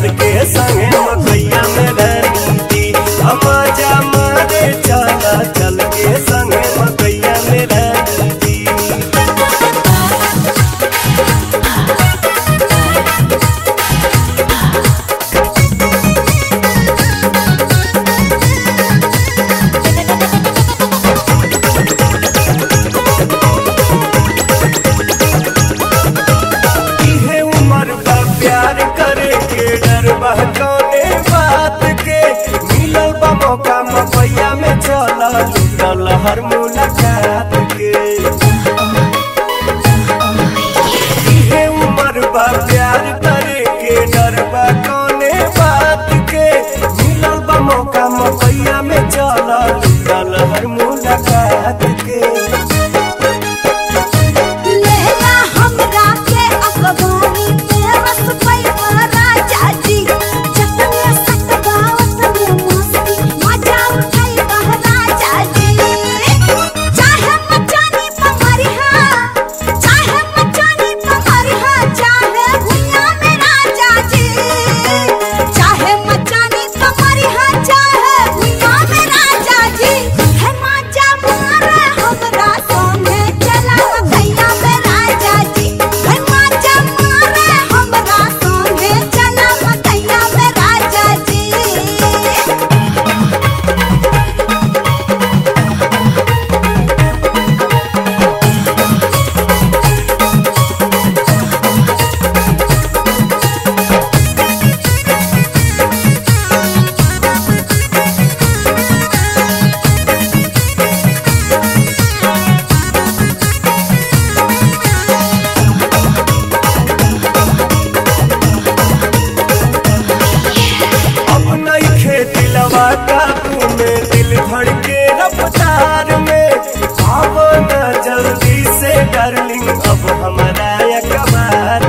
चल के संगे मकैया में रहती हम जा मारे चला चल के संगे मकैया में रहती इहे उम्र बा प्यार करे के डर बा कौने बात के मिलल बा मौका मपैया में चला लूटल हर मुलाकात के इहे उम्र बा प्यार करे के डर बा कौने बात के मिलल बा मौका मपैया में चला लूटल हर मुलाकात के लेला हमरा के अखबारी में रस पैवा राजा जी जतने सटगावत में मस्ती मजा उठाई बह राजा जी चाहे मचानी पमरिहा चाहे मचानी पमरिहा चाहे भुइया में राजा जी चाहे मचानी पमरिहा चाहे भुइया में राजा जी है मजा मारे हमरा संगे चला गैया में राजा जी है मजा मारे हमरा संगे चला गैया में राजा जी अब नहीं खेती लवा काबू में दिल धड़के रफ्तार में अब न जल्दी से डार्लिंग अब हमारा अखबार